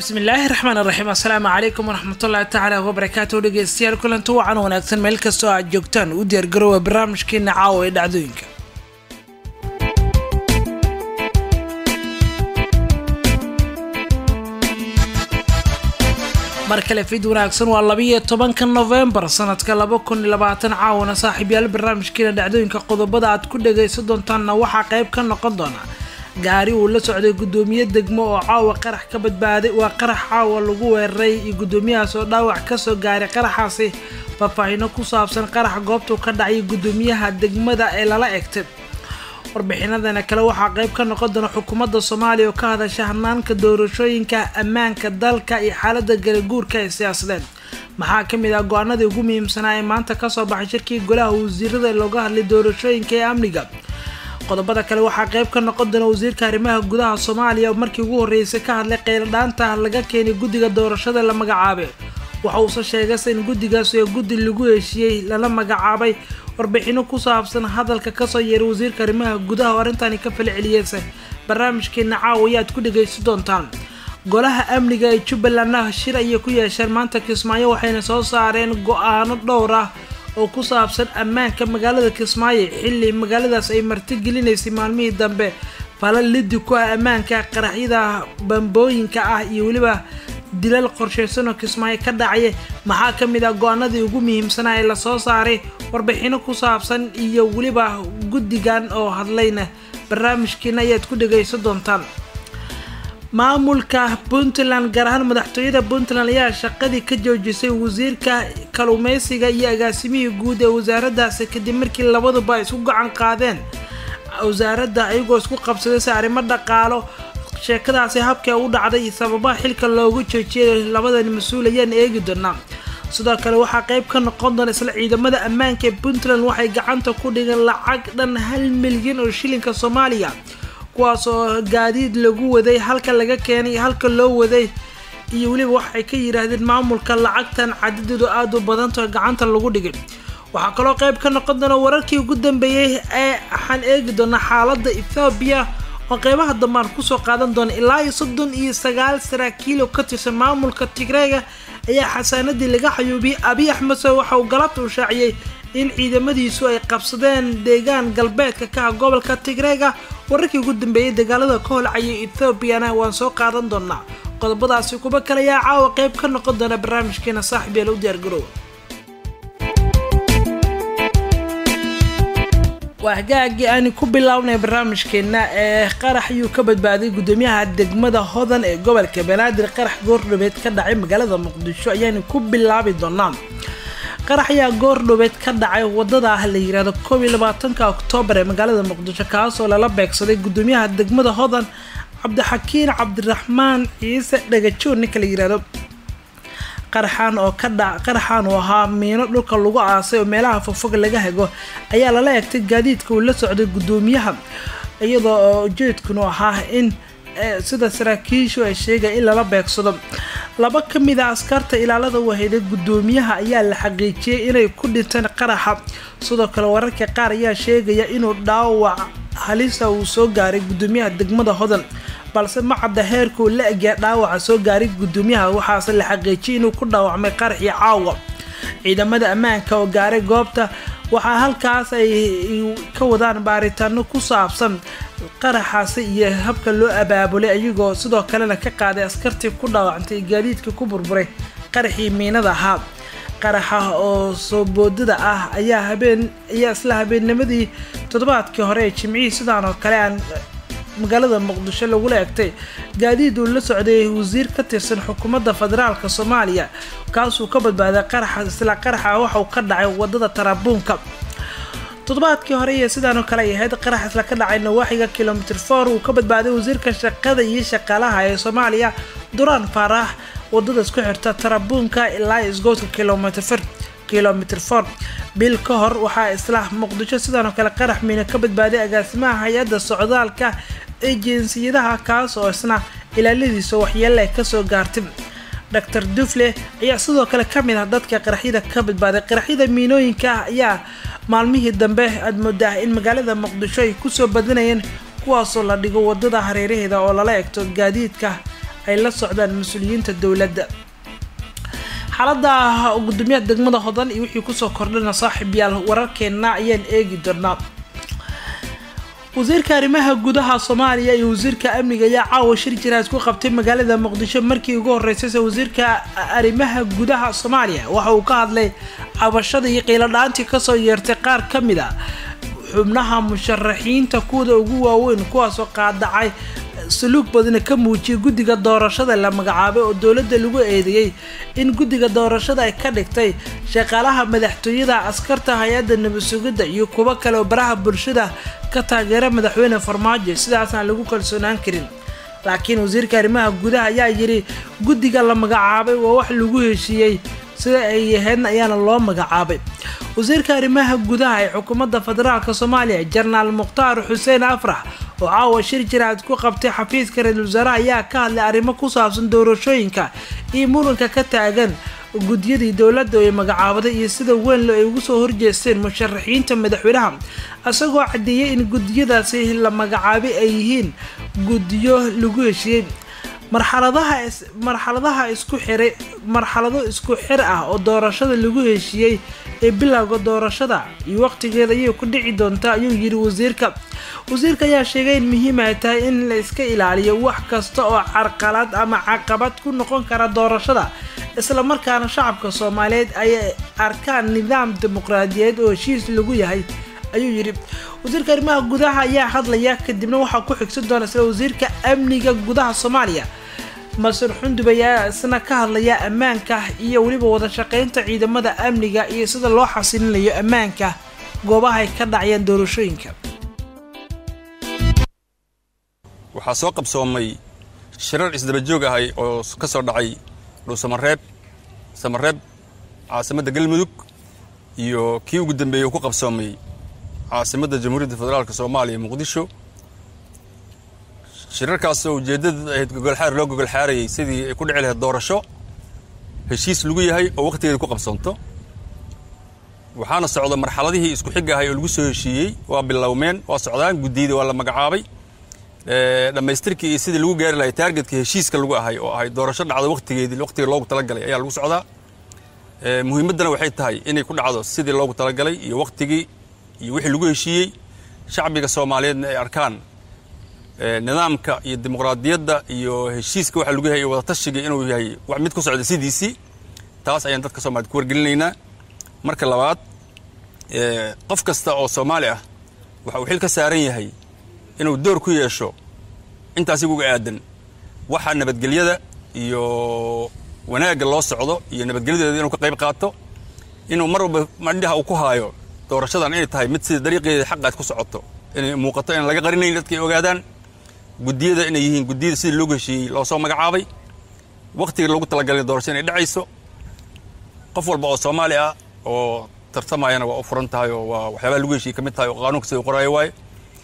bismillaahi raxmaan raxiim assalaamu calaykum waraxmatullaahi tacaala wabarakaatu dhegeystayaal kulanti wacan wanaagsan meel kastoo aad joogtaan u diyaargaroowa barnaamijkeena caawa ee dhacdooyinka mar kale fid wanaagsan waa labiyo tobanka novembar sanadka laba kun iyo labaatan caawana saaxiibyaal barnaamijkeena dhacdooyinka qodobada aad ku dhagaysan doontaanna waxaa qayb ka noqon doona gaari uu la socday guddoomiye degmo oo caawa qarax ka badbaaday waa qarax caawa lagu weeraray iyo guddoomiyahaas oo dhaawac kasoo gaaray qaraxaasi faahfaahino ku saabsan qarax goobtuu ka dhacay guddoomiyaha degmada ee lala egtay warbixinadana kale waxaa qayb ka noqon doona xukuumadda soomaaliya oo ka hadasha hanaanka doorashooyinka ammaanka dalka iyo xaalada galaguurka ee siyaasadeed maxaa kamid ah go-aanadii ugu muhiimsanaa ee maanta kasoo baxay shirkii golaha wasiirada looga hadlay doorashooyinka ee amniga qodobada kale waxaa qayb ka noqon doona wasiirka arrimaha gudaha soomaaliya markii ugu horreysay ka hadlay qeyladhaanta laga keenay guddiga doorashada la magacaabay waxa uuse sheegayse in guddigaas ee guddi lagu heshiiyey lala magacaabay warbixino ku saabsan hadalka kasoo yeeray wasiirka arrimaha gudaha oo arrintani ka fala celiyeysa barnaamijkeena caawa ayaad ku dhagaysan doontaan golaha amniga ee jubbalandna shir ayay ku yeesheen maanta kismaayo waxayna soo saareen go-aano dhowr ah oo ku saabsan ammaanka magaalada kismaayo xilli magaaladaas ay martigelinaysay maalmihii dambe fala lidi ku ah ammaanka qaraxyada bambooyinka ah iyo weliba dilal qorsheysan oo kismaayo ka dhacaya maxaa ka mid ah go-aanadii ugu muhiimsanaa ee lasoo saaray warbixino ku saabsan iyo weliba guddigan oo hadlayna barnaamijkiina ayaad ku dhagaysan doontaan maamulka puntland gaar ahaan madaxtooyada puntland ayaa shaqadii ka joojisay wasiirka kalluumeysiga iyo agaasimihii guud ee wasaaraddaasi kadib markii labaduba ay isku gacan qaadeen wasaaradda ayagoo isku qabsaday si arrimo dhaqaalo sheekadaasi habkee u dhacday iyo sababaha xilka loogu joojiyay labadan mas-uul ayaan eegi doonaa sidoo kale waxaa qayb ka noqon doona isla ciidamada ammaanka ee puntland waxay gacanta ku dhigeen lacag dhan hal milyan oo shilinka soomaaliya kuwaas oo gaadiid lagu waday halka laga keenay halka loo waday iyo weliba waxay ka yidhaahdeen maamulka lacagtan cadadeedu aada u badantao gacanta lagu dhigay waxaa kaloo qayb ka noqon doona wararkii ugu dambeeyey ee waxaan eegi doonaa xaalada ethoobiya oo qeybaha dambe aan kusoo qaadan doona ilaa iyo soddon iyo sagaal saraakiil oo ka tirsan maamulka tigreega ayaa xasaanadii laga xayuubiyey abiy axmed se waxa uu galabta u shaaciyey in ciidamadiisu ay qabsadeen deegaan galbeedka ka ah gobolka tigreega wararkii ugu dambeeyay dagaalada ka holcayay ethoobiana waan soo qaadan doonaa qodobadaasi kuba kale ayaa caawa qayb ka noqon doona barnaamijkeena saaxib yaala u diyaargaroowa waa hagaagii aani ku bilownay barnaamijkeena ee qarax ayuu ka badbaaday guddoomiyaha degmada hodan ee gobolka banaadir qarax goordhobeed ka dhacay magaalada muqdisho ayaani ku bilaabi doonaa qarax ayaa goordhobeed ka dhacay wadada ah la yirahdo koob iyo labaatanka oktoobar ee magaalada muqdisho kaasoo lala beegsaday guddoomiyaha degmada hodan cabdixakiin cabdiraxmaan ciise dhagajoon ninka la yirahdo qaraxaan oo ka dha qaraxaan uu ahaa miino dhulka lagu aasay oo meelaha fogfog laga hago ayaa lala egtay gaadiidka uu la socday guddoomiyaha iyadoo oo ujeedkunu ahaa in sida saraakiishu ay sheegaya in lala beegsado laba ka mid a askarta ilaalada wahayday guddoomiyaha ayaa la xaqiijiyey inay ku dhinteen qaraxa sidoo kale wararka qaar ayaa sheegaya inuu dhaawac halisa uu soo gaaray guddoomiyaha degmada hodan balse ma cadda heerkuu la egyaa dhaawaca soo gaaray guddoomiyaha waxaase la xaqiijiyay inuu ku dhaawacmay qaraxii caawa ciidamada ammaanka oo gaaray goobta waxaa halkaas ay ka wadaan baaritaano ku saabsan qaraxaasi iyo habka loo abaabulay ayagoo sidoo kalena ka qaaday askartii ku dhaawacantay gaadiidka ku burburay qaraxii miinada ahaa qaraxa oo soo boodada ah ayaa habeen ayaa isla habeennimadii toddobaadkii hore ee jimcihii sidaan oo kale aan magaalada muqdisho lagula egtay gaadiid uu la socday wasiir ka tirsan xukuumadda federaalk soomaaliya kaasuu ka badbaaday qaraxa isla qaraxa waxauu ka dhacay wadada tarabuunka toddobaadkii hore iyo sidaanoo kale ay ahayd qarax isla ka dhacay nawaaxiga kilomitr for uu ka badbaaday wasiirka shaqada iyo shaqaalaha ee soomaaliya duraan faarax wadada isku xirta tarabuunka ilaa isgoodka kilomitr kilomitr for bil ka hor waxaa isla muqdisho sidaanoo kale qarax miina ka badbaaday agaasimaha hay-adda socdaalka ejinsiyadaha kaas oo isna ilaaladiisa waxyeele kasoo gaartay doctor dufle ayaa sidoo kale ka mid ah dadka qaraxyada ka badbaaday qaraxyada miinooyinka ah ayaa maalmihii dambe aad moodaa in magaalada muqdisho ay kusoo badanayeen kuwaasoo la dhigo wadada hareeraheeda oo lala egto gaadiidka ay la socdaan mas-uuliyiinta dowladda xaalada gudoomiyaha degmada hodan iyo wixii kusoo kordhana saaxiib yaal wararkeena ayaan eegi doonaa wasiirka arrimaha gudaha soomaaliya iyo wasiirka amniga ayaa caawa shir jiraad ku qabtay magaalada muqdisho markii ugu horeysayse wasiirka arrimaha gudaha soomaaliya waxa uu ka hadlay cabashada iyo qiiladhaantii kasoo yeertay qaar ka mid a xubnaha musharaxiinta kuwada ugu waaweyn kuwaasoo qaadacay saluug badna ka muujiyay guddiga doorashada la magacaabay oo dowladda lagu eedeeyey in guddiga doorashada ay ka dhigtay shaqaalaha madaxtooyada askarta hay-adda nabad sugidda iyo kuwo kale oo baraha bulshada ka taageera madaxweyne farmaajo sidaasaan lagu kalsoonaan karin laakiin wasiirka arrimaha gudaha ayaa yidhi guddiga la magacaabay waa wax lagu heshiiyey sida ay yahaydna ayaana loo magacaabay wasiirka arrimaha gudaha ee xukuumadda federaalk soomaaliya jenaraal mukhtaar xuseen afrax oo caawa shir jiraad ku qabtay xafiiska ra-iisul wasaaraha ayaa ka hadlay arrimo ku saabsan doorashooyinka iyo muranka ka taagan guddiyadii dowladda ay magacaabaday iyo sida weynlo ay ugu soo horjeesteen musharaxiinta madaxweynaha isagoo caddeeyay in guddiyadaasi la magacaabay ay yihiin guddiyo lagu heshiiyey marxaladaha marxaladaha isku xiray marxalado isku xir ah oo doorashada lagu heshiiyey ee bilowga doorashada iyo waqtigeeda ayay ku dhici doontaa ayuu yidhi wasiirka wasiirka ayaa sheegay in muhiim ay tahay in la iska ilaaliyo wax kasta oo carqalad ama caqabad ku noqon kara doorashada isla markaana shacabka soomaaliyeed ay arkaan nidaam dimuqraadiyeed oo heshiis lagu yahay ayuu yidhi wasiirka arrimaha gudaha ayaa hadlaya kadibna waxaa ku xigsan doona isla wasiirka amniga gudaha soomaaliya masar xundub ayaa isna ka hadlaya ammaanka iyo weliba wada shaqeynta ciidamada amniga iyo sida loo xasilinayo ammaanka goobaha ay ka dhacayaan doorashooyinka waxaa soo qabsoomay shirar isdabajoog ahay oo ka soo dhacay dhuusamareeb samareeb caasimadda galmudug iyo kii ugu dambeeyey uu ku qabsoomay caasimadda jamhuuriyadda federaalk soomaaliya muqdisho shirarkaasoo ujeeddada ahayd gogolxaar loo gogolxaarayay sidii ay ku dhici lahayd doorasho heshiis lagu yahay oo wakhtigeeda ku qabsoonto waxaana socda marxaladihii isku xig ahay oo lagu soo heshiiyey waa bilowmeen waa socdaan guddiyada waa la magacaabay dhammaystirkii iyo sidii lagu gaari lahay taargetka heshiiska lagu ahay oo ahay doorasho dhacdo wakhtigeedii wakhtiga loogu talagalay ayaa lagu socdaa muhiimaddana waxay tahay inay ku dhacdo sidii loogu talagalay iyo wakhtigii iyo wixii lagu heshiiyey shacbiga soomaaliyeedna ay arkaan nidaamka iyo dimuqraadiyadda iyo heshiiska waxa lagu yahay iyo wadatashiga inuu yahay wax mid ku socda sidiisii taas ayaan dadka soomaaliyed ku wargelinaynaa marka labaad qof kasta oo soomaali ah waxa uu xil ka saaran yahay inuu door ku yeesho intaas iguga aadan waxa nabadgelyada iyo wanaagga loo socdo iyo nabadgelyadeeda inuu ka qayb qaato inuu mar walba mandhaha uu ku haayo doorashadan inay tahay mid sida dariiqeeda xaqaad ku socoto inay muuqato inaan laga qarinayn dadka ay ogaadaan guddiyada inay yihiin guddiyada sidii loogu heshiiyey loo soo magacaabay wakhtiga loogu talagalay doorasho inay dhacayso qof walba oo soomaali ah oo tartamayana waa u furan tahay oo waa waxyaabaha lagu heshiiyey ka mid tahay oo qaanuunka sida u qoraayo waaye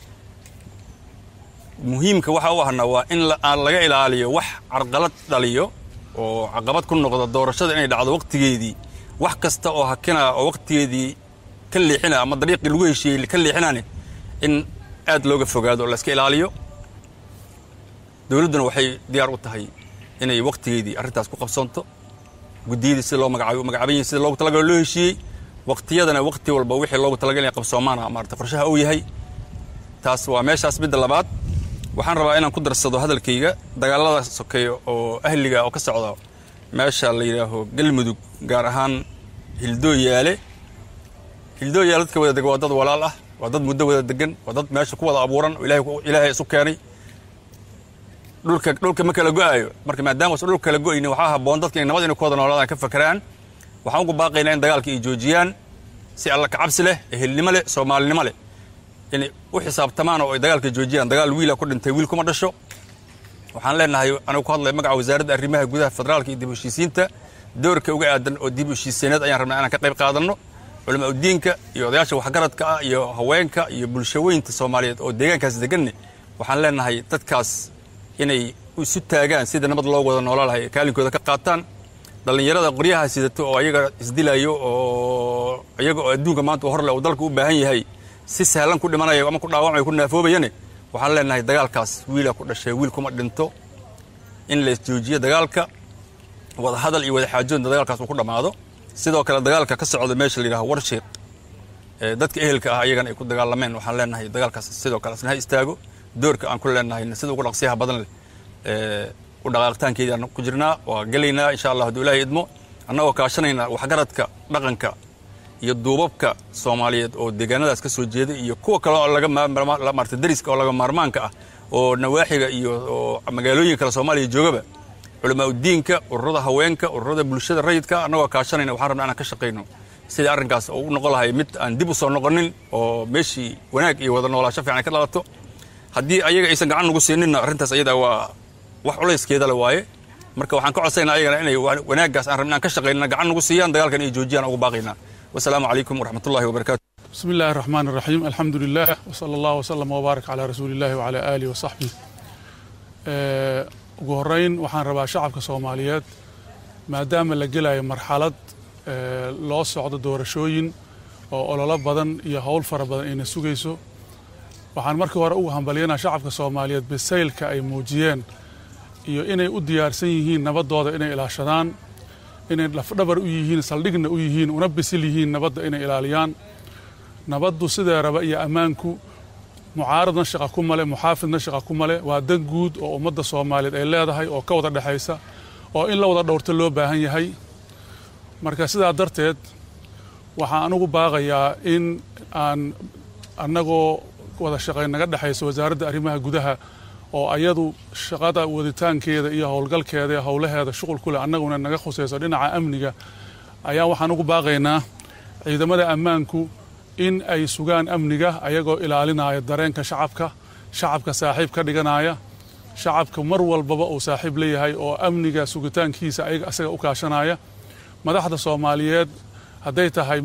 muhiimka waxa u ahna waa in aan laga ilaaliyo wax carqalad dhaliyo oo caqabad ku noqda doorashada inay dhacdo wakhtigeedii wax kasta oo hakina oo wakhtigeedii ka leexina ama dariiqii lagu heshiiyey ka leexinane in aad looga fogaado oo layska ilaaliyo dowladduna waxay diyaar u tahay inay wakhtigeedii arrintaas ku qabsoonto guddiyadii sida loo magacaabay magacaaban yihin sida loogu talagalo loo heshiiyey wakhtiyadana wakhti walba wixii loogu talagal inay qabsoomaana maarata qorshaha uu yahay taas waa meeshaas midda labaad waxaan rabaa inaan ku darsado hadalkayga dagaalada sokeeya oo ahliga oo ka socda meesha la yidhaaho galmudug gaar ahaan hildooyaale hildooyaale dadka wada dega waa dad walaal ah waa dad muddo wada degan waa dad meesha ku wada abuuran oo ilaahay isu keenay dhulka dhulka ma kala go'aayo marka maadaama usan dhulka kala go'aynin waxaa habboon dadka inay nabad inay ku wada noolaadaan ka fakeraan waxaan ugu baaqaynaa in dagaalka ay joojiyaan si alla kacabsi leh ehelnimo leh soomaalinimo leh inay u xisaabtamaan oo ay dagaalka joojiyaan dagaal wiila ku dhintay wiil kuma dhasho waxaan leenahay anigu ku hadlay magaca wasaaradda arrimaha gudaha federaalka iyo dib u heshiisiinta doorka uga aadan oo dib u heshiiseeneed ayaan rabnaa inaan ka qayb qaadanno culamaa udiinka iyo odayaasha waxgaradka ah iyo haweenka iyo bulshaweynta soomaaliyeed oo deegaankaas deganne waxaan leenahay dadkaas inay isu taagaan sida nabad loo wada noolaa lahay kaalinkooda ka qaataan dhallinyarada qoryaha sidato oo ayaga isdilayo oo iyaga oo adduunka maanta horle uu dalka u baahan yahay si sahlan ku dhimanaya ama ku dhaawamaya ku naafoobayane waxaan leenahay dagaalkaas wiila ku dhashay wiil kuma dhinto in la isjoojiyo dagaalka wada hadal iyo wada xaajoodna dagaalkaas uu ku dhammaado sidoo kale dagaalka ka socda meesha la yidhaha warshiiq dadka ehelka ah ayagana ay ku dagaalameen waxaan leenahay dagaalkaas sidoo kale asna ha istaago doorka aan ku leenahay sida ugu dhaqsiyaha badan leh u dhaqaaqitaankeedii aan ku jirnaa waa gelaynaa insha allah hadduu ilaahay idmo annagoo kaashanayna waxgaradka dhaqanka iyo duubabka soomaaliyeed oo deegaanadaas ka soo jeeda iyo kuwa kale oo laga maarta dariska oo laga maarmaanka ah oo nawaaxiga iyo oo magaalooyin kale soomaaliya joogaba culamaa udiinka ururada haweenka ururada bulshada rayidka annagoo kaashanayna waxaan rabnaa inaan ka shaqayno sidii arrinkaas oo u noqon lahay mid aan dib u soo noqonin oo meeshii wanaag iyo wada noolaasho fiican ay ka dhalato haddii ayaga aysan gacan nagu siininna arrintaas ayada waa wax culayskeeda le waaye marka waxaan ka codsaynaa ayagana inay wanaaggaas aan rabna aan ka shaqaynana gacan nagu siiyaan dagaalkan ay joojiyaan ugu baaqaynaa wasalaamu calaykum waraxmat ullahi wabarakatu بسم الله الرحمن الرحيم الحمد لله وصلى الله وسلم وبارك على رسول الله وعلى آله وصحبه ugu horeyn waxaan rabaa shacabka soomaaliyeed maadaama la gelayo marxalad loo socdo doorashooyin oo ololo badan iyo howl fara badan ayna sugayso waxaan markii hore ugu hambalyanaa shacabka soomaaliyeed bisaylka ay muujiyeen iyo inay u diyaarsan yihiin nabadooda inay ilaashadaan inay lafdhabar u yihiin saldhigna u yihiin una bisil yihiin nabadda inay ilaaliyaan nabaddu sidee raba iyo ammaanku mucaaradna shaqa ku male muxaafidna shaqa ku male waa dan guud oo ummadda soomaaliyeed ay leedahay oo ka wada dhexaysa oo in la wada dhowrto loo baahan yahay marka sidaa darteed waxaan anugu baaqayaa in aan annagoo wada shaqayn naga dhexayso wasaaradda arrimaha gudaha oo ayadu shaqada waditaankeeda iyo howlgalkeeda iyo howlaheeda shuqul ku leh annaguna naga khusayso dhinaca amniga ayaa waxaan ugu baaqaynaa ciidamada ammaanku in ay sugaan amniga ayagoo ilaalinaya dareenka shacabka shacabka saaxiib ka dhiganaya shacabka mar walbaba uu saaxiib leeyahay oo amniga sugitaankiisa ayaga asaga u kaashanaya madaxda soomaaliyeed hadday tahay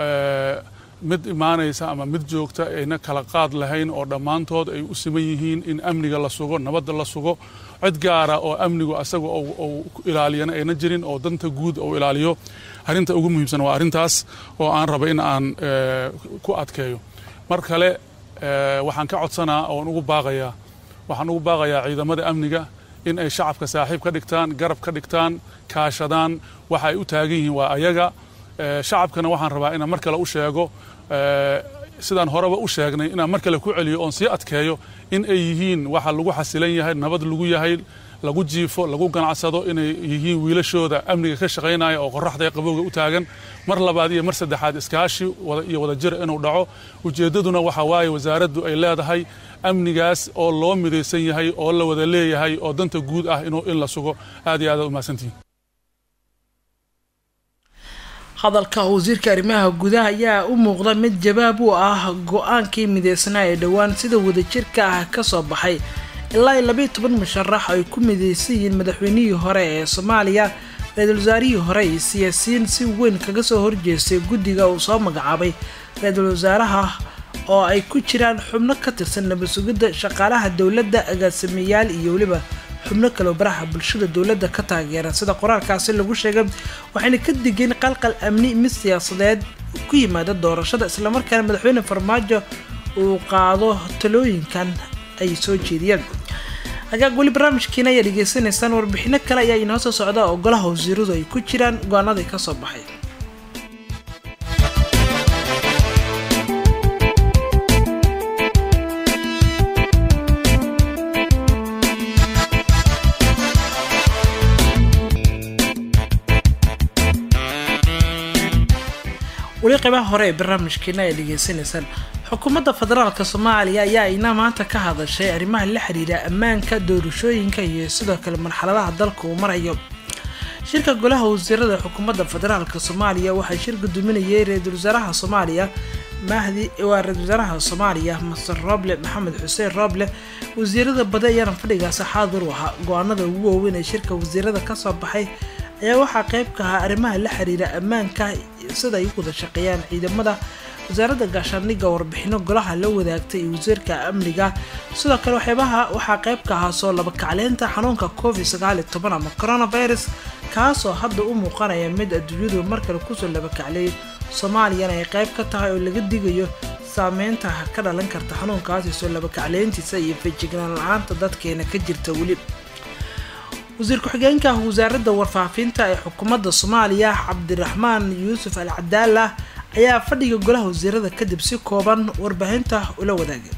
mid imaanaysa ama mid joogta ayna kala qaad lahayn oo dhammaantood ay u siman yihiin in amniga la sugo nabadda la sugo cid gaara oo amnigu asaga uu ilaaliyana ayna jirin oo danta guud uu ilaaliyo arrinta ugu muhiimsan waa arrintaas oo aan raba in aan ku adkeeyo mar kale waxaan ka codsanaa oon ugu baaqayaa waxaan ugu baaqayaa ciidamada amniga in ay shacabka saaxiib ka dhigtaan garab ka dhigtaan kaashadaan waxa ay u taagan yihiin waa ayaga shacabkana waxaan rabaa inaan mar kale u sheego sidaan horeba u sheegnay inaan mar kale ku celiyo oon sii adkeeyo in ay yihiin waxa lagu xasilan yahay nabad lagu yahay lagu jiifo lagu ganacsado inay yihiin wiilashooda amniga ka shaqaynaya oo qoraxda ee qabowga u taagan mar labaad iyo mar saddexaad iskaashi iyo wadajir inuu dhaco ujeeddaduna waxa waaye wasaaraddu ay leedahay amnigaas oo loo midaysan yahay oo la wada leeyahay oo danta guud ah inuu in la sugo aad iyo aad aad umahadsantihin hadalka wasiirka arrimaha gudaha ayaa u muuqda mid jawaab u ah go-aankii mideysnaa ee dhowaan sida wadajirka ah kasoo baxay ilaa iyo labayo toban musharax ay ku mideysan yihiin madaxweynihii hore ee soomaaliya ra-iisul wasaarihii hore iyo siyaasiyiin si weyn kaga soo horjeestay guddiga uu soo magacaabay ra-iisul wasaaraha oo ay ku jiraan xubno ka tirsan nabad sugidda shaqaalaha dowladda agaasimayaal iyo weliba xubno kaleo baraha bulshada dowladda ka taageera sida qoraalkaasi lagu sheegay waxayna ka digeen qalqal amni mid siyaasadeed ku yimaada doorashada islamarkaana madaxweyne farmaajo uu qaado talooyinkan ay soo jeediyeen hagaag weli barnaamijkiina ayaa dhegeysanaysaan warbixino kale ayaa inoo soo socda oo golaha wasiiradu ay ku jiraan go-aanadii kasoo baxay weli qeybaha hore ee barnaamijkeena ay dhegeysanaysaan xukuumadda federaalk soomaaliya ayaa ina maanta ka hadashay arrimaha la xiriira ammaanka doorashooyinka iyo sidoo kale marxaladaha dalka uu marayo shirka golaha wasiirada xukuumadda federaalk soomaaliya waxaa shir gudoominayay ra-iisul wasaaraha soomaaliya mahdi waa ra-isul wasaaraha soomaaliya master roble maxamed xuseen roble wasiirada bade ayaana fadhigaasi xaadir u ahaa go-aanada ugu waaweyn ee shirka wasiirada kasoo baxay ayaa waxaa qeyb ka ahaa arrimaha la xiriira ammaanka sida ay u wada shaqeeyaan ciidamada wasaaradda gaashaandhigga warbixino golaha la wadaagtay iyo wasiirka amniga sidoo kale waxyaabaha waxaa qeyb ka ahaa soo laba kacleynta xanuunka covid sagaal iyo toban ama coronavirus kaasoo hadda u muuqanaya mid adduunyadu markale kusoo laba kacleeyay soomaaliyana ay qeyb ka tahay oo laga digayo saameynta ka dhalan karta xanuunkaasi soo laba kacleyntiisa iyo feejignaan la-aanta dadkeena ka jirta weli wasiir ku-xigeenka wasaaradda warfaafinta ee xukuumadda soomaaliya cabdiraxmaan yuusuf al cadaala ayaa fadhiga golaha wasiirada kadib si kooban warbaahinta ula wadaagay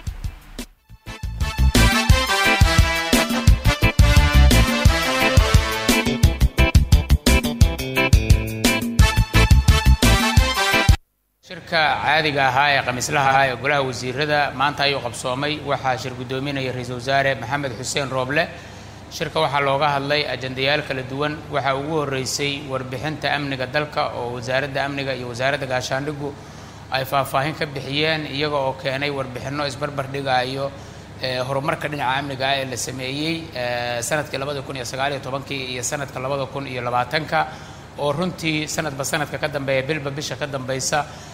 shirka caadiga ahaa ee khamiislaha ah ee golaha wasiirada maanta ayuu qabsoomay waxaa shir guddoominaya ra-iisul wasaare maxamed xuseen rooble shirka waxaa looga hadlay ajandayaal kala duwan waxaa ugu horreysay warbixinta amniga dalka oo wasaaradda amniga iyo wasaaradda gaashaandhigu ay faahfaahin ka bixiyeen iyaga oo keenay warbixinno isbarbar dhigaayo horumarka dhinaca amniga ah ee la sameeyey sanadkii labada kun iyo sagaaliyo tobankii iyo sanadka labada kun iyo labaatanka oo runtii sanadba sanadka ka dambeeya bilba bisha ka dambeysa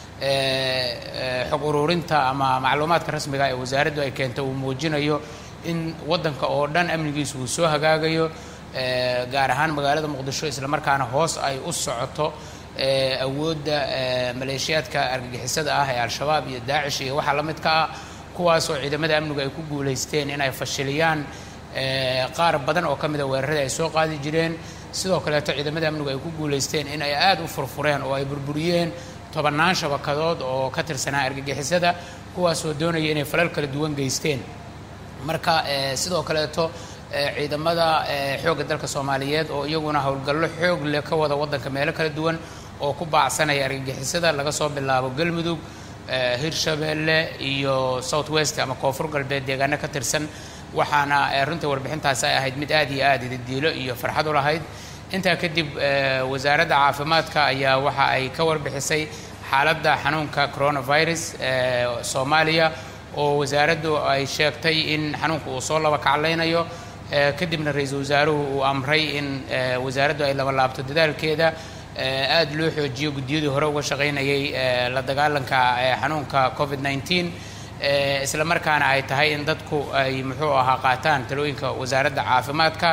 xog ururinta ama macluumaadka rasmiga ee wasaaraddu ay keento uu muujinayo in waddanka oo dhan amnigiisu uu soo hagaagayo gaar ahaan magaalada muqdisho islamarkaana hoos ay u socoto awoodda maleeshiyaadka argagixisada ah ee al-shabaab iyo daacish iyo waxaa la midka ah kuwaas oo ciidamada amnigu ay ku guulaysteen in ay fashiliyaan qaar badan oo ka mida weeraradii ay soo qaadi jireen sidoo kaleeto ciidamada amnigu ay ku guulaysteen in ay aada u furfureen oo ay burburiyeen tobannaan shabakadood oo ka tirsanaa argagixisada kuwaasoo doonaya inay falal kala duwan geysteen marka sidoo kaleeto ciidamada xoogga dalka soomaaliyeed oo iyaguna howlgallo xoog leh ka wada waddanka meelo kala duwan oo ku baacsanaya argagixisada laga soo bilaabo galmudug hirshabeelle iyo south west ama koonfur galbeed deegaano ka tirsan waxaana runtii warbixintaasi ay ahayd mid aad iyo aad ididiilo iyo farxad u lahayd intaa kadib wasaaradda caafimaadka ayaa waxa ay ka warbixisay xaaladda xanuunka coronavirus ee soomaaliya oo wasaaraddu ay sheegtay in xanuunku uu soo laba kaclaynayo kadibna ra-iisul wasaaruhu uu amray in wasaaraddu ay laba laabto dadaalkeeda aada loo xoojiyo guddiyadii hore uga shaqaynayay la dagaalanka xanuunka covid nneteen isla markaana ay tahay in dadku ay muxuu ahaa qaataan talooyinka wasaaradda caafimaadka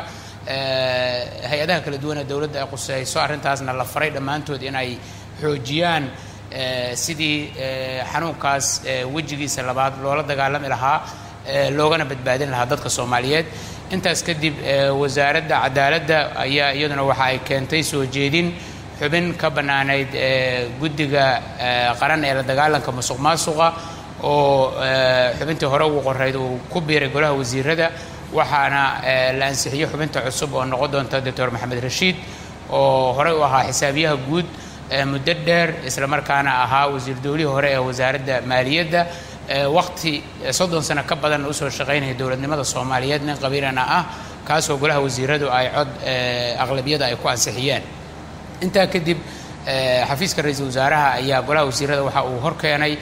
hay-adaha kala duwan ee dowladda ay quseyso arrintaasna la faray dhammaantood in ay xoojiyaan sidii xanuunkaas wejigiisa labaad loola dagaalami lahaa loogana badbaadin lahaa dadka soomaaliyeed intaas kadib wasaaradda cadaaladda ayaa iyaduna waxa ay keentay soo jeedin xubin ka bannaanayd guddiga qaran ee la dagaalanka musuq maasuqa oo xubintii hore ugu qorayd uu ku biiray golaha wasiirada waxaana la ansixiyey xubinta cusub oo noqon doonta doctor maxamed rashiid oo horey u ahaa xisaabiyaha guud muddo dheer islamarkaana ahaa wasiir dowlihii hore ee wasaaradda maaliyadda waqti soddon sano ka badan usoo shaqaynaya dowladnimada soomaaliyeed nin qabiilana ah kaasoo golaha wasiiradu ay cod aqlabiyada ay ku ansixiyeen intaa kadib xafiiska ra-iisul wasaaraha ayaa golaha wasiirada waxa uu horkeenay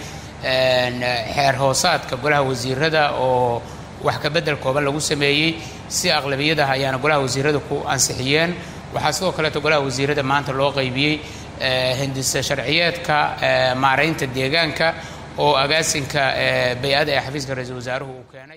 xeer hoosaadka golaha wasiirada oo wax ka bedel kooban lagu sameeyey si aqlabiyadaha ayaana golaha wasiirada ku ansixiyeen waxaa sidoo kaleeto golaha wasiirada maanta loo qaybiyey hindisa sharciyeedka maaraynta deegaanka oo agaasinka bay-ada ee xafiiska ra-iisul wasaaruhu uu keenay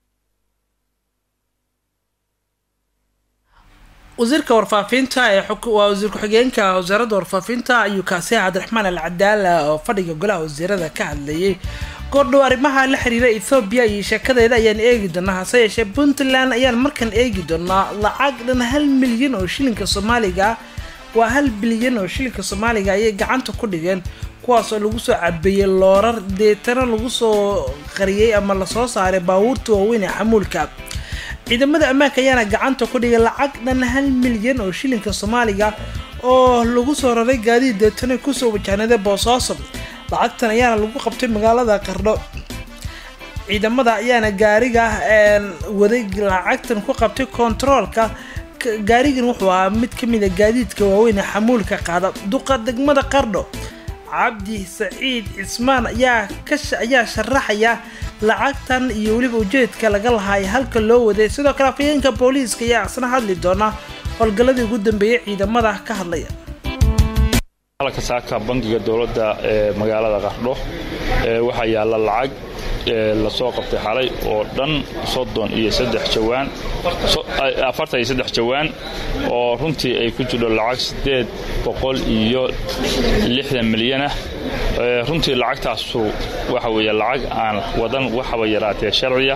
wasiirka warfaafinta ee waa wasiir ku-xigeenka wasaaradda warfaafinta ayuu kaasiya cabdiraxmaan al cadaala oo fadhiga golaha wasiirada ka hadlayay goordhow arrimaha la xiriira ethoobiya iyo sheekadeeda ayaan eegi doonaa hase yeeshee puntland ayaan markan eegi doonaa lacag dhan hal milyan oo shilinka soomaaliga waa hal bilyan oo shilinka soomaaliga ayay gacanta ku dhigeen kuwaas oo lagu soo cabeeyey loorar deetana lagu soo qariyey ama lasoo saaray baabuurta waaweyn ee xamuulka ciidamada ammaanka ayaana gacanta ku dhigay lacag dhan hal milyan oo shilinka soomaaliga oo lagu soo raray gaadiid deetana kusoo wajahnaday boosaaso lacagtan ayaana lagu qabtay magaalada qardho ciidamada ayaana gaariga waday lacagtan ku qabtay kontaroolka gaarigan wuxuu ahaa mid ka mid a gaadiidka waaweyn ee xamuulka qaada duqa degmada qardho cabdi saciid cismaan ayaa ayaa sharaxaya lacagtan iyo weliba ujeedka laga lahaay halka loo waday sidoo kale afayeenka booliiska ayaa isna hadli doona howlgalladii ugu dambeeyay ciidamada ka hadlaya halka saaka bangiga dowladda ee magaalada qardho waxaa yaalla lacag lasoo qabtay xalay oo dhan soddon iyo saddex jawaan afartan iyo saddex jawaan oo runtii ay ku jirho lacag siddeed boqol iyo lixdan milyanah runtii lacagtaasu waxa weeye lacag aan wadan waxaba yaraatee sharciya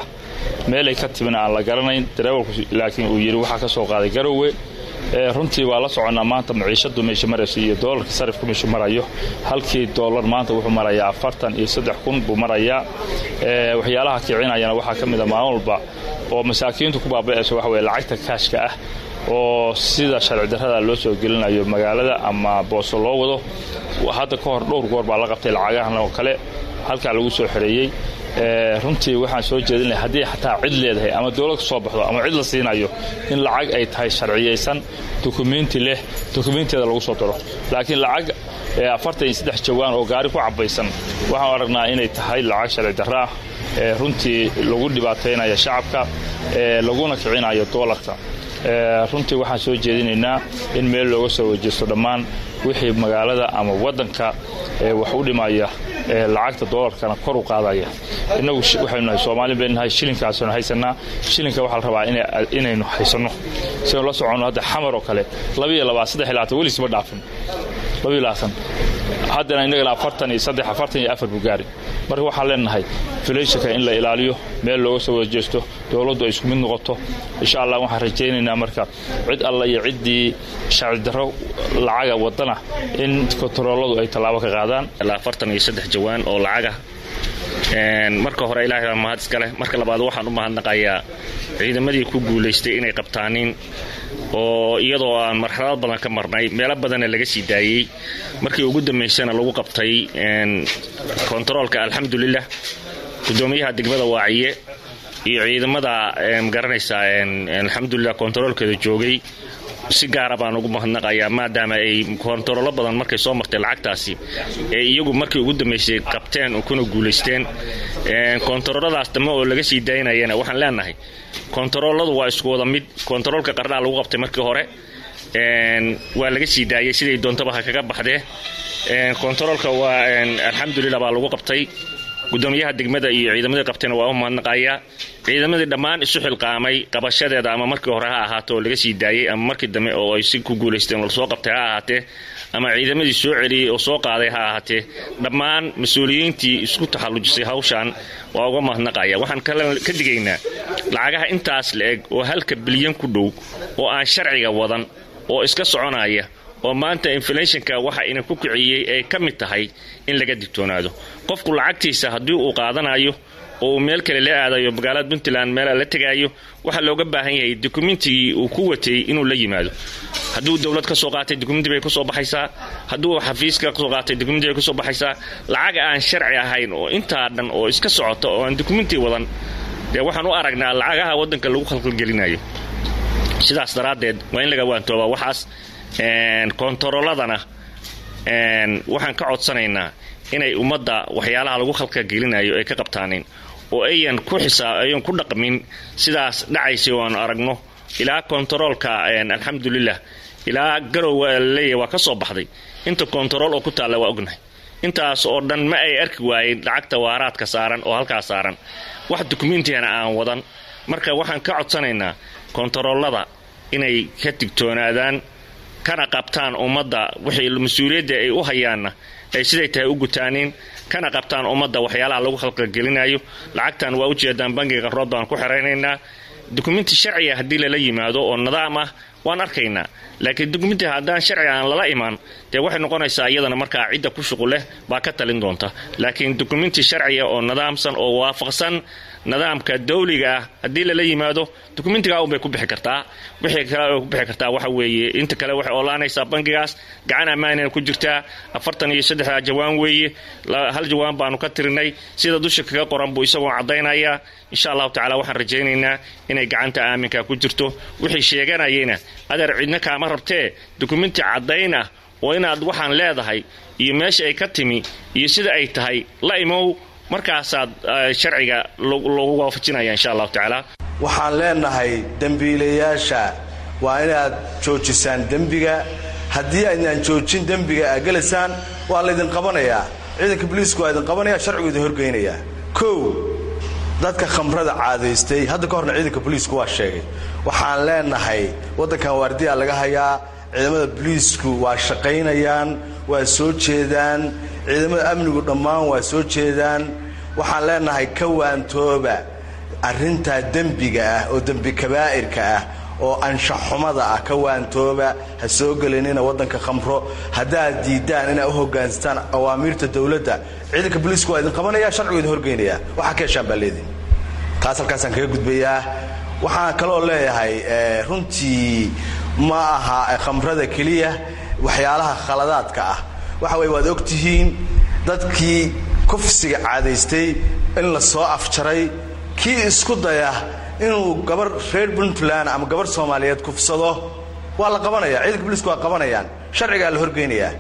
meelay ka timina aan la garanayn dareewalku laakiin uu yidhi waxaa ka soo qaaday garowe runtii waa la soconnaa maanta maciishadu meesha maraysa iyo doolarka sarifku meeshu marayo halkii doolar maanta wuxuu marayaa afartan iyo saddex kun buu marayaa waxyaalaha kicinayana waxaa ka mida maalin walba oo masaakiintu ku baaba'ayso waxa weye lacagta kaashka ah oo sida sharci darrada loo soo gelinayo magaalada ama booso loo wado hadda ka hor dhowr goor baa la qabtay lacagahan oo kale halkaa lagu soo xoreeyey runtii waxaan soo jeedinaya haddii xataa cid leedahay ama dowlad ka soo baxdo ama cid la siinayo in lacag ay tahay sharciyaysan dukumenti leh dukumenteeda lagu soo daro laakiin lacag afartan iyo saddex jawaan oo gaari ku cabaysan waxaan aragnaa inay tahay lacag sharci darro ah runtii lagu dhibaataynaya shacabka laguna kicinayo doolarka runtii waxaan soo jeedinaynaa in meel looga soo wajeesto dhammaan wixii magaalada ama waddanka wax u dhimaya lacagta doolarkana kor u qaadaya innagu waxaynu nahay soomaali baynu nahay shilinkaasaynu haysanaa shilinka waxaa la rabaa inaynu haysanno sidaynu la soconno hadda xamar oo kale labiyo labaa saddex iyo labaatan welisma dhaafin labiyo labaatan haddana innagana afartan iyo saddex afartan iyo afar buu gaari marka waxaan leenahay filayshanka in la ilaaliyo meel looga soo wada jeesto dowladdu ay isku mid noqoto insha allah waxaan rajaynaynaa marka cid alla iyo ciddii sharci darro lacaga wadana in kontarooladu ay tallaabo ka qaadaan afartan iyo saddex jawaan oo lacaga marka hore ilaahay baa mahad iska leh marka labaad waxaan u mahadnaqayaa ciidamadii ku guulaystay inay qabtaanin oo iyadoo aan marxalad badan ka marnay meelo badanna laga sii daayey markii ugu dambaysana lagu qabtay kontaroolka alxamdulilah gudoomiyaha degmada waaciye iyo ciidamada magaranaysaa alxamdulilah kontaroolkeeda joogay si gaara baan ugu mahadnaqayaa maadaama ay kontarollo badan markay soo martay lacagtaasi ee iyagu markii ugu dambaysay qabteen kuna guulaysteen kontarooladaas dambe oo laga sii daynayana waxaan leenahay kontarooladu waa isku wada mid kontaroolka qarnaa lagu qabtay markii hore waa laga sii daayay siday doontaba ha kaga baxdee kontaroolka waa alxamdulilah baa lagu qabtay gudoomiyaha degmada iyo ciidamadii qabtayna waa u mahadnaqayaa ciidamadii dhammaan isu xilqaamay qabashadeeda ama markii hore ha ahaato oo laga sii daayey ama markii dambe oo ay si ku guulaysteen oo lasoo qabtay ha ahaatee ama ciidamadii soo celiyey oo soo qaaday ha ahaatee dhammaan mas-uuliyiintii isku taxallujisay hawshan waa uga mahadnaqaya waxaan ka digaynaa lacagaha intaas la eg oo halka bilyan ku dhow oo aan sharciga wadan oo iska soconaya oo maanta inflationka waxa ina ku kiciyey ay ka mid tahay in laga digtoonaado qofku lacagtiisa haddii uu qaadanayo oo uu meel kale la aadayo magaalada puntland meela la tegaayo waxaa looga baahan yahay dokumentigii uu ku watay inuu la yimaado hadduu dowlad ka soo qaatay dokumenti bay kusoo baxaysaa hadduu xafiiska kasoo qaatay dokumenti bay kusoo baxaysaa lacag aan sharci ahayn oo intaa dhan oo iska socota oo aan dokumenti wadan dee waxaan u aragnaa lacagaha waddanka lagu khalkhalgelinayo sidaas daraaddeed waa in laga waantoobaa waxaas kontarooladana waxaan ka codsanaynaa inay ummadda waxyaalaha lagu khalkagelinayo ay ka qabtaanin oo ayan ku xisaa ayan ku dhaqmin sidaas dhacaysay oanu aragno ilaa kontaroolka alxamdulilah ilaa garowa laleeyahy waa ka soo baxday inta kontarool oo ku taalla waa ognahay intaas oo dhan ma ay arki waayeen lacagta waaraadka saaran oo halkaas saaran wax dukumentigana aan wadan marka waxaan ka codsanaynaa kontaroolada inay ka digtoonaadaan kana qabtaan ummadda wixii mas-uuliyadda ay u hayaanna ay siday tahay u gutaaniin kana qabtaan ummadda waxyaalaha lagu khalqalgelinayo lacagtan waa ujeedaan bangiga qarood baan ku xeraynaynaa dukumenti sharciga haddii lala yimaado oo nidaam ah waan arkaynaa laakiin dukumenti haddaan sharci aan lala imaan dee waxay noqonaysaa iyadana markaa cidda ku shuqul leh baa ka talin doonta laakiin dukumenti sharciga oo nidaamsan oo waafaqsan nidaamka dawliga ah haddii lala yimaado dokumentigaa unbay ku bixi kartaa wixii kale ku bixi kartaa waxa weeye inta kale waxay oolaanaysaa bangigaas gacan ammaanina ku jirtaa afartan iyo saddexdaa jawaan weeye hal jawaan baanu ka tirinay sida dusha kaga qoran buu isagoo caddaynaya insha allahu tacala waxaan rajaynaynaa inay gacanta aaminka ku jirto wixii sheeganayayna adeer cidna kaama rabtee dokumenti caddayn ah oo inaad waxaan leedahay iyo meesha ay ka timi iyo sida ay tahay la imow markaasaad sharciga loogu waafajinaya insha allahu tacaala waxaan leenahay dembiilayaasha waa inaad joojisaan dembiga haddii aydnaan joojin dembiga aad gelaysaan waa laydin qabanayaa ciidanka boliisku waa idin qabanaya sharcigu idin horgeynayaa kow dadka khamrada caadaystay hadda ka horna ciidanka boliisku waa sheegay waxaan leenahay waddankan waardiyaa laga hayaa ciidamada boliisku waa shaqaynayaan waa soo jeedaan ciidamada amnigu dhammaan waa soo jeedaan waxaan leenahay ka waantooba arrintaa dembiga ah oo dembi kabaa'irka ah oo anshaxumada ah ka waantooba ha soo gelinina waddanka khamro haddaad diiddaan inaa u hoggaansataan awaamiirta dowladda ciidanka booliisku waa idin qabanaya sharcigu idin horgeynaya waxaa ka heshaan baa leediin taas halkaasaan kaga gudbayaa waxaan kaloo leeyahay runtii ma aha khamrada keliya waxyaalaha khaladaadka ah waxa weye waad og tihiin dadkii kufsiga caadaystay in la soo afjaray kii isku daya inuu gabar reer puntland ama gabar soomaaliyeed kufsado waa la qabanaya ciidanka booliisku waa qabanayaan sharcigaa la horgeynayaa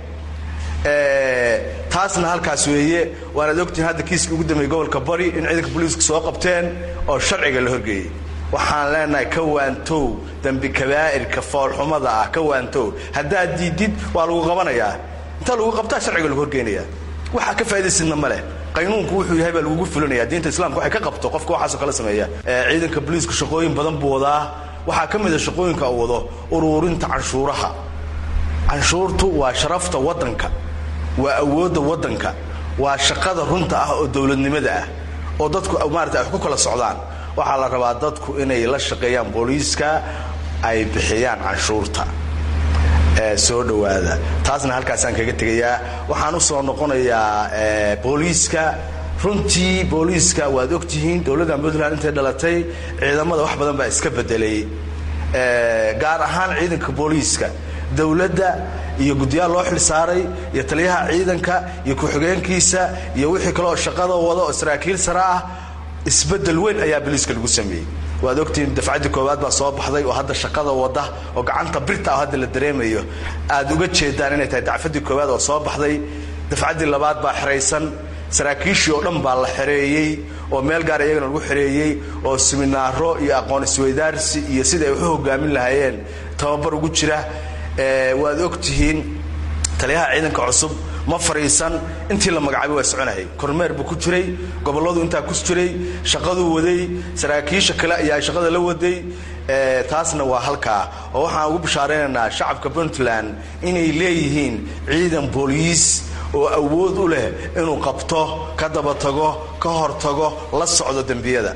taasna halkaas weeye waanaad ogtihiin hadda kiiskii ugu dambeeyey gobolka bari in ciidanka booliisku soo qabteen oo sharciga la horgeeyey waxaan leenahay ka waantow dembi kabaa'irka foolxumada ah ka waantow haddaad diidid waa lagu qabanayaa intaa lagu qabtaa sharciga lagu horgeynayaa waxaa ka faa'idaysidna ma leh qaynuunku wuxuu yahay baa lagugu fulinaya diinta islaamka waxay ka qabto qofka waxaasoo kala sameeya ciidanka booliisku shaqooyin badan buu wadaa waxaa ka mid a shaqooyinka uu wado uruurinta canshuuraha canshuurtu waa sharafta waddanka waa awoodda waddanka waa shaqada runta ah oo dowladnimada ah oo dadku maarata ay wax ku kala socdaan waxaa la rabaa dadku inay la shaqeeyaan booliiska ay bixiyaan canshuurta soo dhowaada taasna halkaasaan kaga tegayaa waxaan u soo noqonayaa booliiska runtii booliiska waad ogtihiin dowladda puntland intay dhalatay ciidamada wax badan baa iska bedelay gaar ahaan ciidanka booliiska dowladda iyo guddiyaal loo xil saaray iyo taliyaha ciidanka iyo ku-xigeenkiisa iyo wixii kaleoo shaqada wada oo saraakiil sare ah isbedel weyn ayaa booliiska lagu sameeyey waad ogtihiin dafcaddii koowaad baa soo baxday oo hadda shaqada wada oo gacanta birta ah hadda la dareemayo aad uga jeedaan inay tahay dacfaddii koowaad oo soo baxday dafcaddii labaad baa xeraysan saraakiishii oo dhan baa la xereeyey oo meel gaar iyagana lagu xereeyey oo siminaaro iyo aqoon isweydaarsi iyo sida ay waxu hogaamin lahaayeen tababar ugu jira waad ogtihiin taliyaha ciidanka cusub ma fariisan intii la magacaabay waa soconayay kormeer buu ku jiray gobolladu intaa ku jiray shaqaduu waday saraakiisha kale ayaa shaqada la waday taasna waa halkaa oo waxaan ugu bishaaraynaynaa shacabka puntland inay leeyihiin ciidan booliis oo awood u leh inuu qabto ka daba tago ka hor tago la socdo dembiyada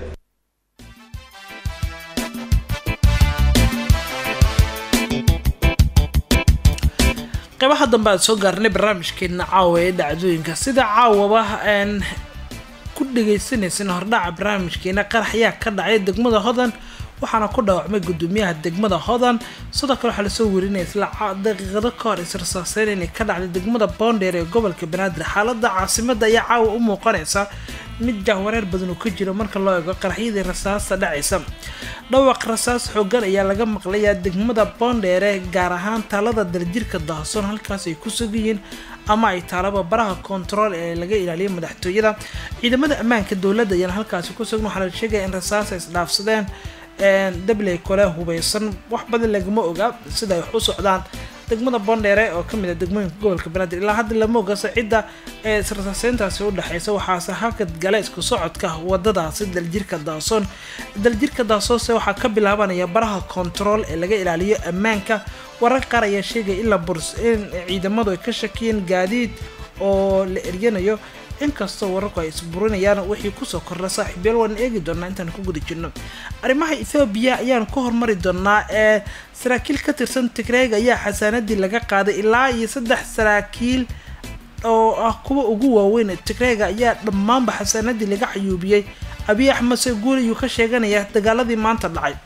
qaybaha dambe aad soo gaarnay barnaamijkeena caawa ee dhacdooyinka sida caawaba aan ku dhagaysanaysan hordhaca barnaamijkeena qarax ayaa ka dhacay degmada hodan waxaana ku dhaawacmay gudoomiyaha degmada hodan sidoo kale waxaa lasoo werinaya isla daqiiqado ka hor israsaaseyn inay ka dhacday degmada boondheer ee gobolka banaadir xaalada caasimada ayaa caawa u muuqanaysa mid jahwareer badan uu ka jiro marka loo eego qaraxyadii rasaasta dhacaysa dhawaq rasaas xoogan ayaa laga maqlayaa degmada boondheere gaar ahaan taalada daljirka dahsoon halkaas ay ku sugayihiin ama ay taalaba baraha kontarool ee laga ilaaliyo madaxtooyada ciidamada ammaanka dowladda ayaan halkaasi ku sugn waxaa la sheegaya in rasaas ay isdhaafsadeen dabley kole hubeysan wax badan lagama oga sida ay wax u socdaan degmada boondheere oo kamid a degmooyinka gobolka banaadir ilaa hadda lama ogasa cidda ee israsaaseyntaasi udhexeysa waxaase hakad gale isku socodka wadadaasi daljirka daasoon daljirka daasoonse waxaa ka bilaabanaya baraha kontarool ee laga ilaaliyo ammaanka warar qaar ayaa sheegaya in la burs in ciidamadu ay ka shakiyeen gaadiid oo la eryanayo inkastoo wararku ay isburinayaan wixii kusoo kordha saaxiibyaal waan eegi doonaa intaan ku guda jirno arrimaha ethoobiya ayaan ku hormari doonaa ee saraakiil ka tirsan tigreega ayaa xasaanadii laga qaaday ilaa iyo saddex saraakiil oo ah kuwa ugu waaweyn tigreega ayaa dhammaanba xasaanadii laga xayuubiyey abiy axmed seguul ayuu ka sheeganaya dagaaladii maanta dhacay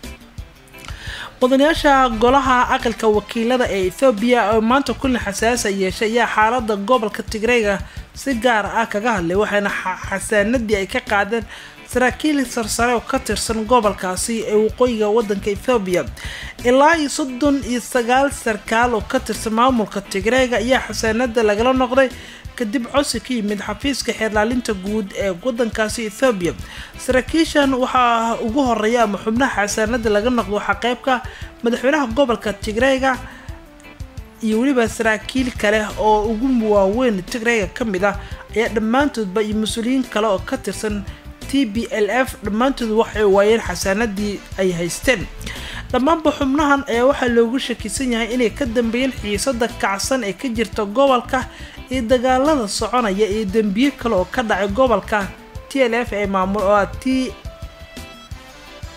mudanayaasha golaha aqalka wakiilada ee ethoobiya oo maanta kulan xasaasa yeeshay ayaa xaalada gobolka tigreega si gaar ah kaga hadlay waxaana xasaanadii ay ka qaadeen saraakiil sarsare oo ka tirsan gobolkaasi ee waqooyiga wadanka ethoobiya ilaa iyo soddon iyo sagaal sarkaal oo ka tirsan maamulka tigreega ayaa xasaanada lagala noqday kadib codsi ka yimid xafiiska xeerlaalinta guud ee wadankaasi ethoobiya saraakiishan waxaa ugu horeeya ama xubnaha xasaanada laga noqdo waxaa qeybka madaxweynaha gobolka tigreega iyo weliba saraakiil kale oo ugu waaweyn tigreega ka mid ah ayaa dhammaantoodba iyo mas-uuliyiin kale oo ka tirsan t b l f dhammaantood waxay waayeen xasaanadii ay haysteen dhammaanba xubnahan ayaa waxaa loogu shakisan yahay inay ka dambeeyeen xiisada kacsan ee ka jirta gobolka iyo dagaalada soconaya iyo dembiye kale oo ka dhacay gobolka t l f ee maamul oo ah t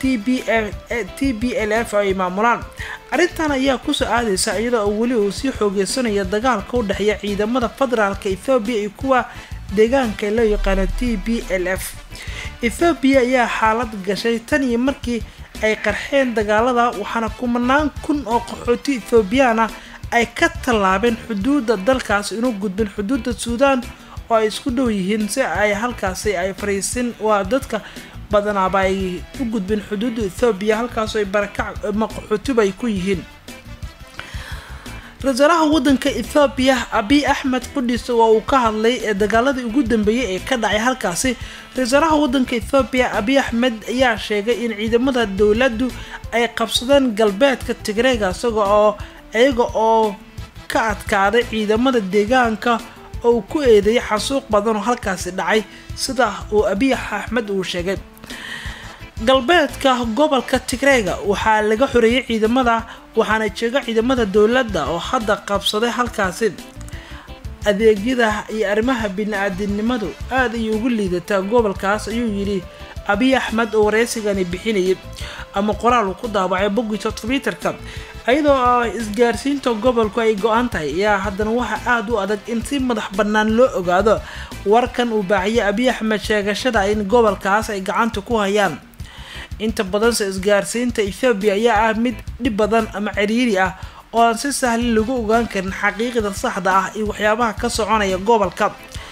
t b t b l f ay maamulaan arrintan ayaa kusoo aadaysa iyadoo weli uu sii xoogeysanayo dagaalka u dhexeeya ciidamada federaalka ethoobiya iyo kuwa deegaanka loo yaqaano t b l f ethoobiya ayaa xaalad gashay tan iyo markii ay qarxeen dagaalada waxaana kumanaan kun oo qaxooti ethoobiyan ah ay ka tallaabeen xuduudda dalkaas inuu gudbin xuduudda suudaan oo ay isku dhow yihiin si ay halkaasi ay fariisin waa dadka badanaaba ay u gudbin xuduudda ethoobiya halkaasoo ay barakac ama qaxootiba ay ku yihiin ra-iisaalaha wadanka ethoobiya abiy axmed qudhiis waa uu ka hadlay ee dagaaladii ugu dambeeyay ee ka dhacay halkaasi ra-iisaalaha wadanka ethoobiya abiy axmed ayaa sheegay in ciidamada dowladdu ay qabsadeen galbeedka tigreega isaga oo iyaga oo ka adkaaday ciidamada deegaanka oo uu ku eedeeyay xasuuq badan oo halkaasi dhacay sida uu abiy axmed uu sheegay galbeedka gobolka tigreega waxaa laga xoreeyay ciidamada waxaana jooga ciidamada dowladda oo hadda qabsaday halkaasi adeegyada iyo arrimaha bini-aadinimadu aada ayay ugu liidataa gobolkaas ayuu yidhi abiy axmed oo wareysigani bixinayay ama qoraal uu ku daabacay boggiisa twitterka iyadoo isgaarsiinta gobolku ay go-an tahay ayaa haddana waxaa aada u adag in si madax bannaan loo ogaado warkan uu baaciyay abiy axmed sheegashada in gobolkaas ay gacanta ku hayaan inta badanse isgaarsiinta ethoobiya ayaa ah mid dhib badan ama ciriiri ah oo aan si sahli lagu ogaan karin xaqiiqda saxda ah iyo waxyaabaha ka soconaya gobolka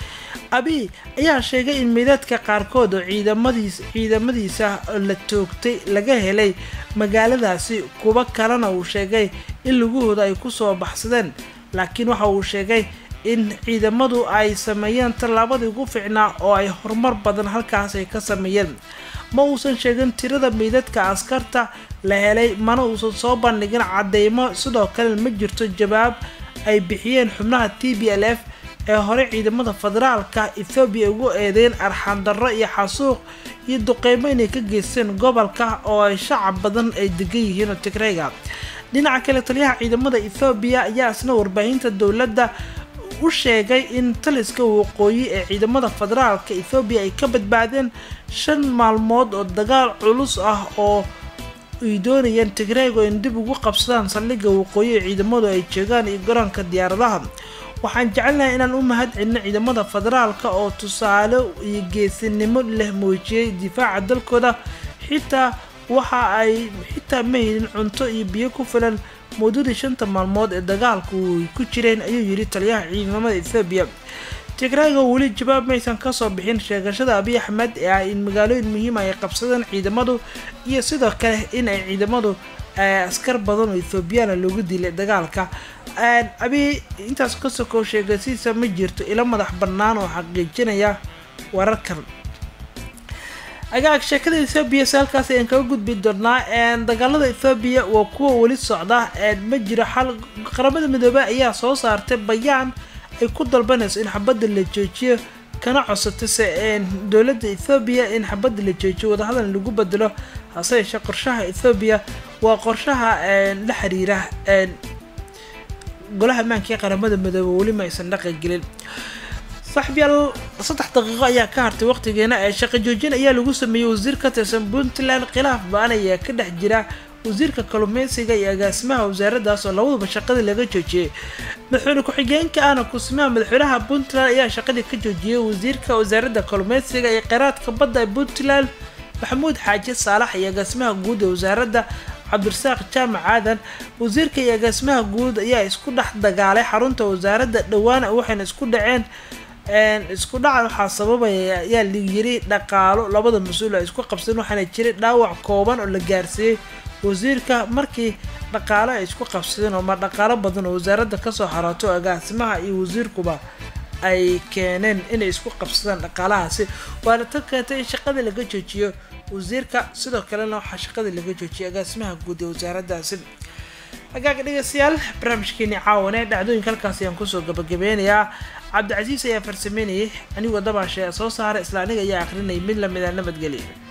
abiy ayaa sheegay in meydadka qaarkood oo ciidamadiis ciidamadiisa la toogtay laga helay magaaladaasi kuwa kalena uu sheegay in lagahooda ay kusoo baxsadeen laakiin waxa uu sheegay in ciidamadu ay sameeyeen tallaabadii ugu fiicnaa oo ay horumar badan halkaas ay ka sameeyeen ma uusan sheegin tirada meydadka askarta la helay mana uusan soo bandhigin cadeymo sidoo kale ma jirto jawaab ay bixiyeen xubnaha t b l f ee hore ciidamada federaalka ethoobiya ugu eedeyn arxandarro iyo xasuuq iyo duqeymo inay ka geysteen gobolka oo ay shacab badan ay degan yihiin oo tigreyga dhinaca kale taliyaha ciidamada ethoobiya ayaa isna warbaahinta dowladda u sheegay in taliska waqooyi ee ciidamada federaalka ethoobiya ay ka badbaadeen shan maalmood oo dagaal culus ah oo ay doonayeen tigreego in dib ugu qabsadaan saldhigga waqooyi ee ciidamadu ay joogaan iyo garoonka diyaaradaha waxaan jecelnahay inaan u mahad celino ciidamada federaalka oo tusaale iyo geesinimo leh muujiyay difaaca dalkooda xitaa waxa ay xitaa ma helin cunto iyo biyo ku filan muddadii shanta maalmood ee dagaalku ay ku jireen ayuu yidhi taliyaha ciidamada ethoobiya tigrayga weli jawaab maysan kasoo bixin sheegashada abiy axmed ee ah in magaalooyin muhiima ay qabsadeen ciidamadu iyo sidoo kale in ay ciidamadu askar badan oo ethoobiyaana loogu dilay dagaalka abiy intaas ka sokow sheegasiisa ma jirto ilo madax bannaan oo xaqiijinaya wararkan agaag sheekada ethoobiya si halkaas ayaan kaga gudbi doonaa dagaalada ethoobiya waa kuwa weli socda ma jiro xal qaramada midoobey ayaa soo saartay bayaan ay ku dalbanayso in xabadda la joojiyo kana codsatay se dowladda ethoobiya in xabadda la joojiyo wadahadal lagu bedelo hase yeeshee qorshaha ethoobiya waa qorshaha la xiriira golaha ammaanka ee qaramada midoobey weli ma aysan dhaqan gelin saaxiibyaal saddex daqiiqo ayaa ka hartay waqtigeena ee shaqo joojin ayaa lagu sameeyey wasiir ka tirsan puntland khilaaf ba-an ayaa ka dhex jira wasiirka kalluumeysiga iyo agaasimaha wasaaraddaas oo labaduba shaqadii laga joojiyey madaxweyne ku-xigeenka ahna kusimaha madaxweynaha puntland ayaa shaqadii ka joojiyey wasiirka wasaaradda kalluumeysiga iyo kheyraadka badda ee puntland maxamuud xaaji saalax iyo agaasimaha guud ee wasaaradda cabdirasaaq jaamac aadan wasiirka iyo agaasimaha guud ayaa isku dhex dagaalay xarunta wasaaradda dhowaan waxayna isku dhaceen isku dhaca waxaa sababaya ayaa layiri dhaqaalo labada mas-uul ay isku qabsadeen waxaana jiray dhaawac kooban oo la gaarsiiyey wasiirka markii dhaqaalo ay isku qabsadeen oo ma dhaqaalo badan oo wasaaradda kasoo xarooto agaasimaha iyo wasiirkuba ay keeneen inay isku qabsadaan dhaqaalahaasi waana tan keentay in shaqadii laga joojiyo wasiirka sidoo kalena waxaa shaqadii laga joojiyay agaasimaha guud ee wasaaraddaasi hagaaga dhegeystayaal barnaamijkeeni caawane dhacdooyinka halkaas ayaan kusoo gabagabeynayaa cabdicasiis ayaa farsameynayay anigoo dabaashe soo saaray isla aniga ayaa akhrinayay mid lamida nabadgelya